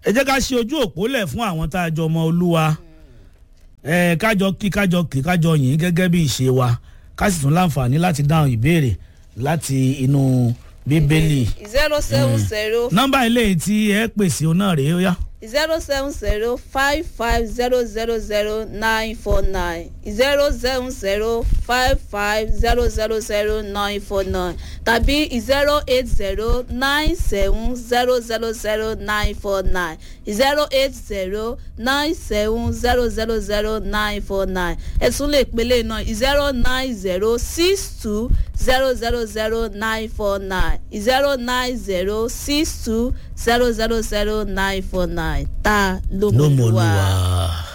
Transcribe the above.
ẹ jẹ́ ká ṣe ojú òpó lẹ̀ fún àwọn tá a jọ mọ olúwa ẹ kájọ kí kájọ kí kájọ yìn gẹ́gẹ́ bí ìṣe wa ká sì tún láǹfààní láti dáhùn ìbéèrè láti inú bíbélì zero seven zero nọ́mbà ilé tí ẹ pèsè òun náà rèé ó yá zero seven zero five five zero zero zero nine four nine zero seven zero five five zero zero zero nine four nine tàbí zero eight zero nine seven zero zero zero nine four nine zero eight zero nine seven zero zero zero nine four nine ẹ tún lè pélé náà zero nine zero six two zero zero zero nine four nine zero nine zero six two zero zero zero nine four nine ta ló ló mọ̀ mọ olúwa. olúwa.